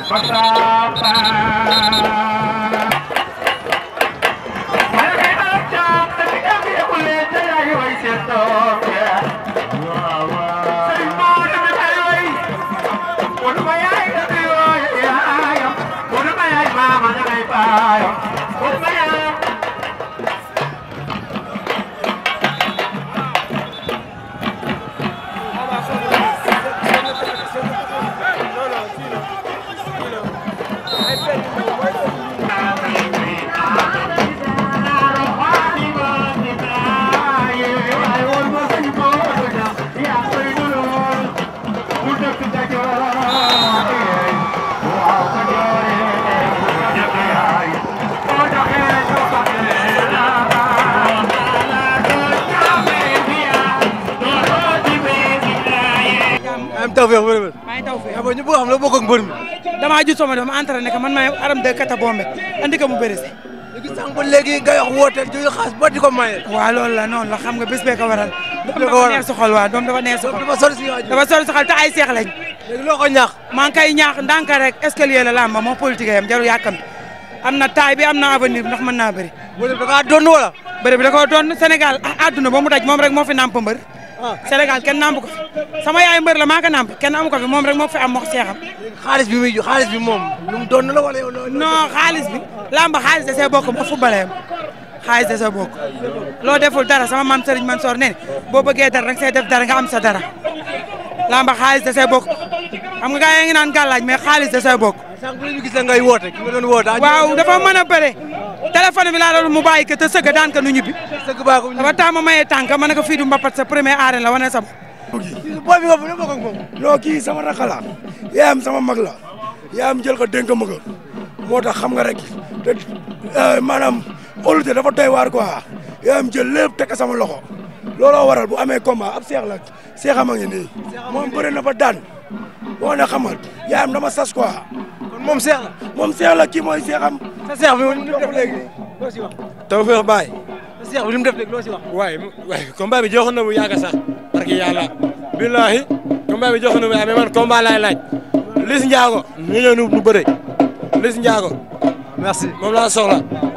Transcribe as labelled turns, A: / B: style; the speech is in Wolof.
A: am tawfeex wërë wër
B: maa ngi taw fee
A: abo ñu bëgg xam la bokk ak mbër mi
B: damaa ju sama dama entraîné que man maay aram de kata bombe andi ko mu bëri si
A: léegi sànq ba léegi nga wax woote jël xaas ba di ko maye
B: waaw loolu la noonu la xam nga bés bee ko waral doom
A: ko waral.
B: dafa neex si xol waaw doom dafa neex si xol
A: dafa sori si waajur
B: dafa sori si xol te ay seex lañ
A: léegi loo ko ñaax
B: maa ngi koy ñaax ndànk rek escalier la lamba moo politique yam jarul yàkkam am na taay bi am na avenir ndax mën naa bëri
A: wala da ngaa doon wala
B: bëri bi da koo doon Sénégal ah àdduna ba mu daj moom rek moo fi namp mbër
A: ah
B: Sénégal kenn namp ko fi sama yaay mbër la maa ko namp kenn amu ko fi moom rek moo fi am mox seexam
A: xaalis bi muy xaalis bi moom lu mu doon la wala yow loo
B: non xaalis bi lamba xaalis da see bokk moo footballee xaalis da see bokk loo deful dara sama maam Serigne Mansour ne boo bëggee dara rek see def dara nga am sa dara lamba xaalis da see bokk xam nga gars yi ngi naan gàllaaj mais xaalis da see bokk
A: sànq bu ñu gis la ngay woote ki nga doon woote
B: waaw dafa mën a bëre téléphone bi laa doon mu bàyyi ko te sëgg daan ko nu ñibbi
A: sëgg baa ko
B: dafa taama maye tànk ma ne ko fii du mbapat sa premier arène la wane sa
A: booy bi nga bu ne bokk ak moom
C: non kii sama rakk la yaayam sama mag la yaayam jël ko dénk ma ko moo tax xam nga rek te eh, maanaam óolute dafa doy waar quoi yaayam jël lépp teg ko sama loxo looloo waral bu amee combat ab seex la seexam a ngi nii moom bëri na ba daan boo ne xamal yaayam dama sas quoi
A: kon moom seex la
C: moom seex la kii mooy seexam
A: sa seex bi li mu def léegi loo si wax
D: Tawfekh Baye
A: sa seex bi li mu def léegi loo si wax
D: waaye waaye combat bi joxoon na bu yàgg sax parce que yàlla billahi combat bi joxoon na bu yàgg mais man combat laay laaj Liss Ndiago ñu ñëw nu bëre Liss Ndiago
A: merci
D: moom laa soxla